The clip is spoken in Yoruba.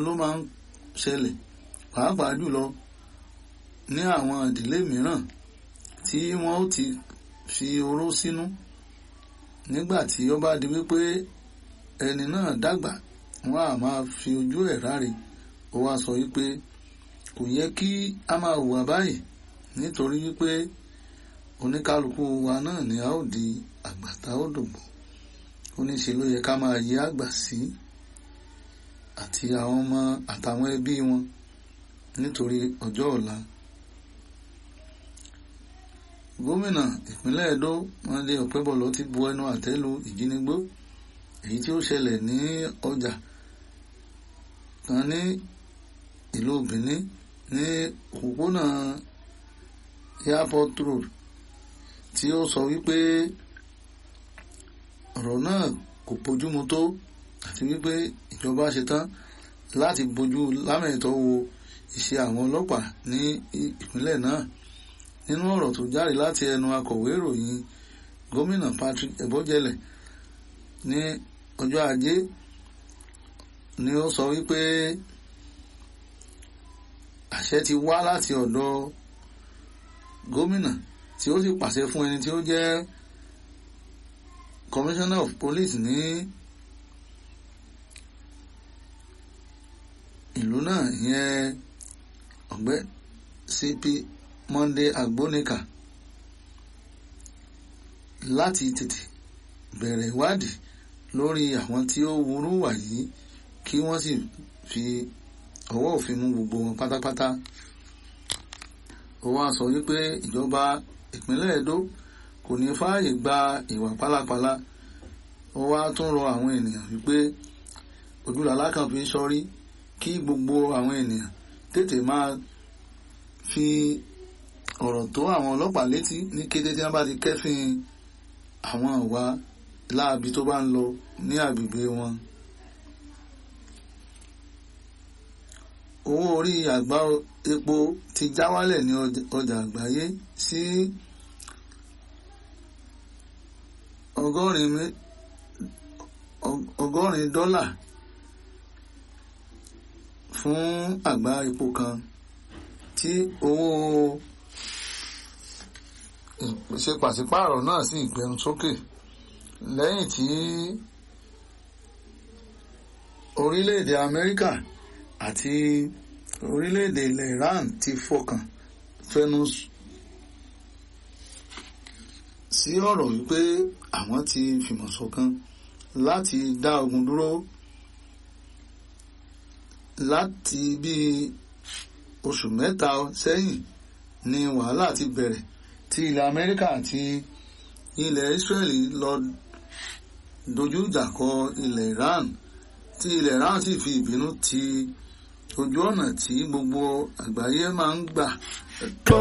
ló máa ń ṣẹlẹ̀ pàápàá jùlọ ní àwọn ìdílé mìíràn tí wọ́n ó ti fi oró sínú nígbà tí ó bá di wípé ẹni náà dàgbà wọ́n á máa fi ojú ẹ̀ ráre ó wá sọ wípé kò yẹ kí a máa hùwà báyìí nítorí wípé oníkálukú wa náà ni a ó di àgbà tá ó dògbò ó ní ṣe ló yẹ ká máa yẹ àgbà sí àti àwọn ọmọ àtàwọn ẹbí wọn nítorí ọjọ́ ọ̀la gómìnà ìpínlẹ̀ Ẹdó Monday Ọ̀pẹ́bọ̀lọ́ ti bu ẹnu àtẹ́ lu ìjínigbó èyí tí ó ṣẹlẹ̀ ní ọjà kan ní ìlú Benin ní òpópónà airport road tí ó sọ wípé ọ̀rọ̀ náà kò bójúmu tó àti wípé ìjọba ṣetán láti bójú lámẹ̀tọ́ wo iṣẹ́ àwọn ọlọ́pàá ní ìpínlẹ̀ náà nínú ọ̀rọ̀ tó jáde láti ẹnu akọ̀wé ìròyìn gómìnà Patrick Ebojele ní ọjọ́ ajé ni ó sọ wípé àṣẹ ti wá láti ọ̀dọ̀ gómìnà tí ó sì pàṣẹ fún ẹni tí ó jẹ́ commissioner of police ní ìlú náà ìyẹn ọ̀gbẹ́ CP Monday Agbonika láti tètè bẹ̀rẹ̀ ìwádìí lórí àwọn tí ó wúrú wà yìí kí wọ́n sì fi ọwọ́ òfin mú gbogbo wọn pátápátá ó wá sọ wípé ìjọba ìpínlẹ̀ Ẹdó kò ní fààyè gba ìwà pálapàla ó wá tún rọ àwọn ènìyàn wípé ojúlàlá kan fi ń sọrí kí gbogbo àwọn ènìyàn tètè máa fi ọ̀rọ̀ tó àwọn ọlọ́pàá létí ní kété tí wọ́n bá ti kẹ́fìn àwọn ìwà láabi tó bá ń lọ ní agbègbè wọn. owó orí àgbá epo ti já wálẹ̀ ní ọjà àgbáyé sí ọgọ́rin dọ́là fún àgbá epo kan tí owó ṣe pàṣípààrọ̀ náà sì gbẹnu sókè lẹ́yìn tí orílẹ̀-èdè Amẹ́ríkà àti orílẹ̀-èdè ilẹ̀ Iran ti fọkàn fẹnu sí ọ̀rọ̀ wípé àwọn ti fìmọ̀ ṣọ̀kan láti dá ogun dúró láti bí oṣù mẹ́ta sẹ́yìn ni wàhálà ti bẹ̀rẹ̀ tí ilẹ̀ Amẹ́ríkà àti ilẹ̀ Israeli lọ dojú ìjà kọ ilẹ̀ Iran tí ilẹ̀ Iran sì fi ìbínú ti ojú ọ̀nà tí gbogbo àgbáyé máa ń gbà